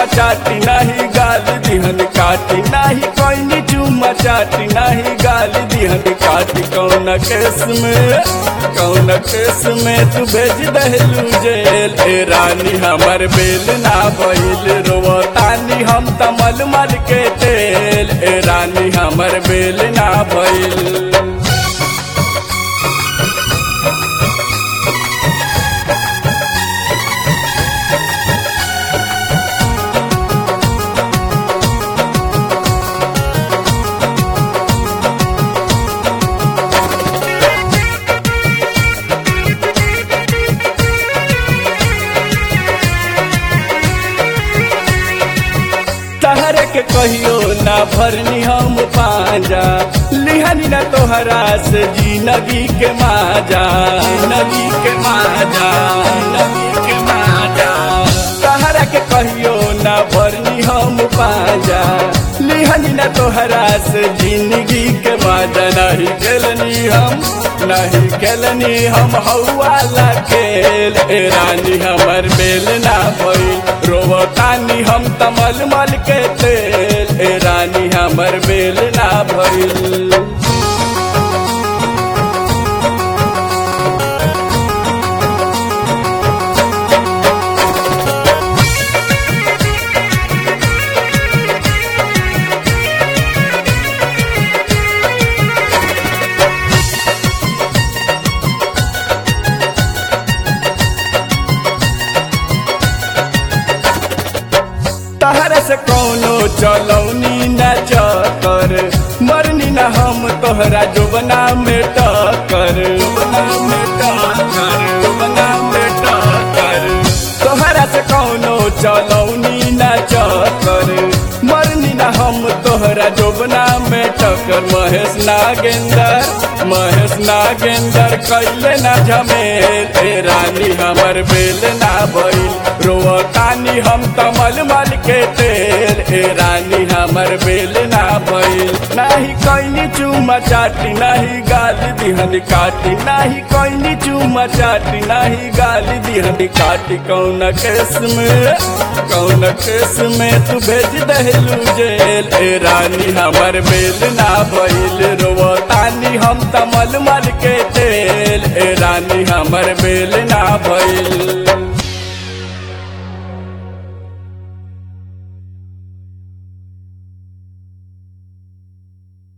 चाटी नाही गाल दिहन काटी नाही कोई चुम्मा चाटी नाही गाल दिहन काटी कौन केस में कौन केस में तू भेज दहलू जेल ए रानी हमर बेल ना भइल रोवतानी हम तमल मल के तेल ए रानी हमर बेल ना भइल तहर के कहियो ना भरनी हम पांजा लिहनी ना तोहरा से जिंदगी के माजा जिंदगी के माजा जिंदगी के माजा तहर के कहियो ना भरनी हम पांजा लिहनी ना तोहरा से जिंदगी के माजा नहीं खेलनी हम नहीं खेलनी हम हौवाला खेल ए रानी हमर बेल ना भइल रोवतानी हम तमल मल के तेल ए रानी हमर बेल ना भइल तहर से कौनो चलौनी न चकर मरनी न हम तोहरा जुबना में टकर जुबना में टकर जुबना में टकर तोहरा से कौनो चलौनी न चकर मरनी न हम तोहरा जुबना में टकर महेश नागेंदर महेश नागेंदर कैले ना झमेल ए रानी हमर बेल ना भइल रोवतानी हम तमल मल के तेल ए रानी हमर बेल ना भइल नाही कोई चुमा चाटी नाही गाल दिहन काटी नाही कोई चुमा चाटी नाही गाल दिहन काटी कौन केस में कौन केस में तू भेज दहलू जेल ए रानी हमर बेल ना भइल रोवतानी हम तमल मल के तेल ए रानी हमर बेल ना भइल